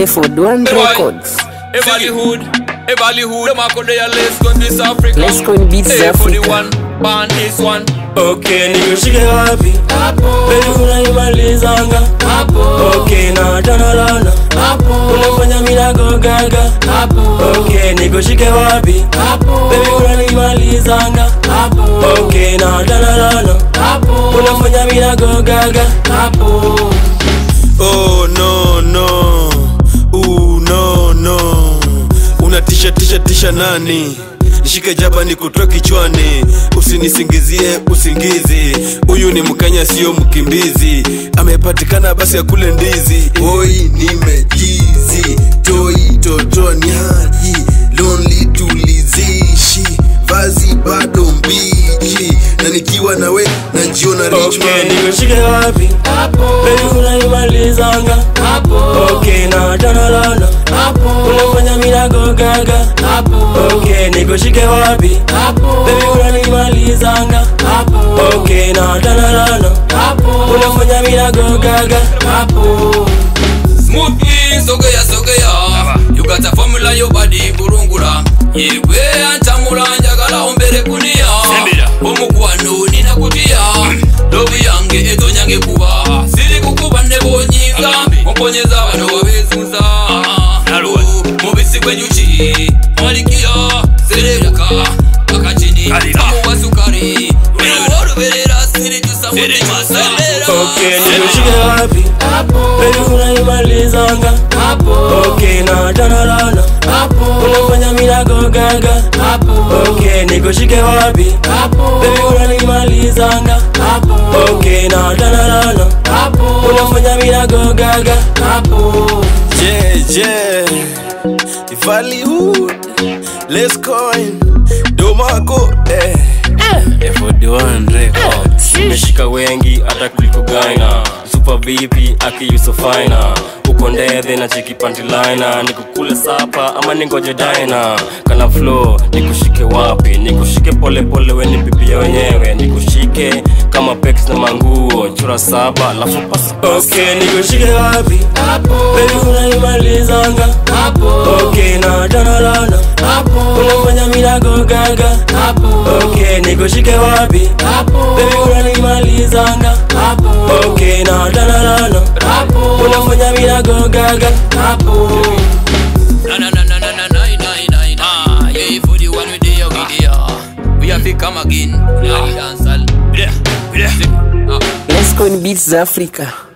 Efford One Records. Everly hood, everly hood. Them a go there, let's go in this Africa. Let's go in Beats hey, for the Africa. one, ban this one. Okay, nikushike wapi? Baby unaimalizanga Okay, na tana lana Unafanya minago gaga Okay, nikushike wapi? Baby unaimalizanga Okay, na tana lana Unafanya minago gaga Oh no no, Ooh, no no, unatisha tisha tisha nani? Nishike jaba ni kutoa kichwani, usinisingizie usingizi. Huyu ni Mkenya sio mkimbizi, amepatikana basi akule ndizi. Oi, nimejizi toi totoa ni haji lonely tulizishi vazi bado mbichi, na nikiwa nawe najiona rich Okay, man. nikushike wapi? Baby unaimalizanga Okay, na tana lana Unafanya minago gaga Okay, nikushike wapi? Baby unaimalizanga Okay, na tana lana Unafanya minago gaga Smooth in, sogea, sogea. You got a formula, your body burungura. Yegwe antamula njagala ombere kunia. Omukwano ninakutia. Lobi yange eto nyange kuba. Siri kukuba ne bonyiza. Omponyeza bano wabezuza. Mubisi gwenyuki. Malikia serebuka. Akachini. Tamu wa sukari. Wewe oluberera siri tusa mutima sendera. Okay, nikushike wapi? Baby unaimalizanga Okay, na tana lana Unafanya minago gaga Okay, nikushike wapi? Baby unaimalizanga Okay, na tana lana Unafanya minago gaga Yeah, yeah. Hollywood. Let's coin. Domako, eh. Efford One Records Nimeshika wengi hata kuliko gaina Super vipi akiyuso faina uko ndethe na cheki pantilina nikukule sapa ama ningoje daina kana flow nikushike wapi nikushike pole pole we ni bibi ya wenyewe nikushike kama pex na manguo chura saba alafu pasa okay nikushike wapi baby unaimalizanga okay na tana lana unafanya minago gaga okay nikushike wapi baby unaimalizanga okay na tana lana unafanya minago gaga Na na na na na na na na na na. Yeah, for the one with the video. We have to come again. Yeah, dance all. Yeah, yeah. Let's go in Beats Africa.